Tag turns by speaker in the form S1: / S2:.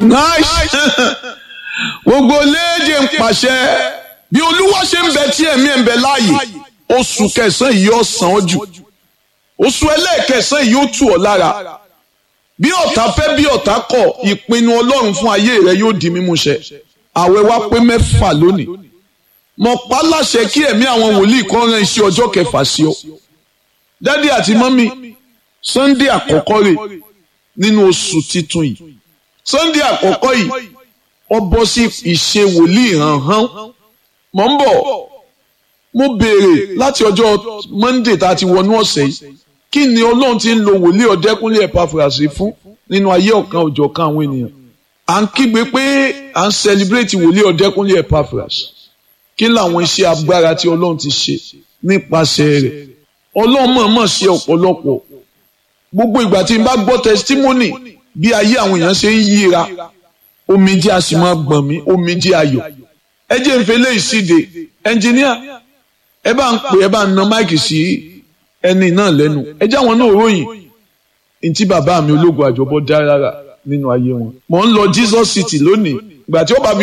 S1: nice gbogbo léde ń pàṣẹ bí olúwa ṣe ń bẹ tí ẹ̀mí ẹ̀ ń bẹ láàyè oṣù kẹsàn-án yìí yóò sàn ọ́ jù oṣù ẹlẹ́ẹ̀kẹsàn-án yìí yóò tù ọ́ lára bí ọ̀tá fẹ́ bí ọ̀tá kọ̀ ìpinnu ọlọ́run fún ayé rẹ yóò di mímúṣẹ àwẹ̀ wa pé mẹ́fà lónìí mo pa láṣẹ kí ẹ̀mí àwọn wòlíì kan rán iṣẹ́ ọjọ́ kẹfà sí ọ dádì àti mọ́mì sunday àkọ́kọ́ rẹ̀ nínú oṣù titun yìí sunday àkọ́kọ́ yìí ó bọ́ sí ìṣe wòlíì hàn-hàn mọ̀ ń bọ̀ mo béèrè láti ọjọ́ monday tá a ti wọnú ọ̀sẹ̀ yìí kí ni ọlọ́run ti ń lo wòlíì ọ̀dẹ́kúnlé ẹ̀pàfùràsì fún nínú ayé ọ̀kan òjọ̀kan àwọn ènìyàn à ń kígbe pé à ń celebrate wòlíì ọ̀dẹ́kúnlé ẹ̀pàfùràsì kí làwọn iṣẹ́ agbára tí ọlọ́run ti ṣe nípasẹ̀ rẹ̀ ọlọ́run mọ̀ọ́mọ̀ ṣe ọ̀pọ̀lọpọ̀ gbogbo ìgbà tí n bá gbọ́ testimony bí ayé àwọn èèyàn ṣe ń yíra omijé a sì máa gbọ̀n mí omijé ayọ̀ ẹ jẹ́ n fele ìsíde ẹnjìníà ẹ bá ń pè ẹ bá ń na máìkì sí ẹni náà lẹ́nu ẹ jẹ́ àwọn náà ròyìn ntí bàbá mi ológun àjọbọ dá rárá nínú ayé wọn mò ń lọ Jesus City lónìí ìgbà tí ó bá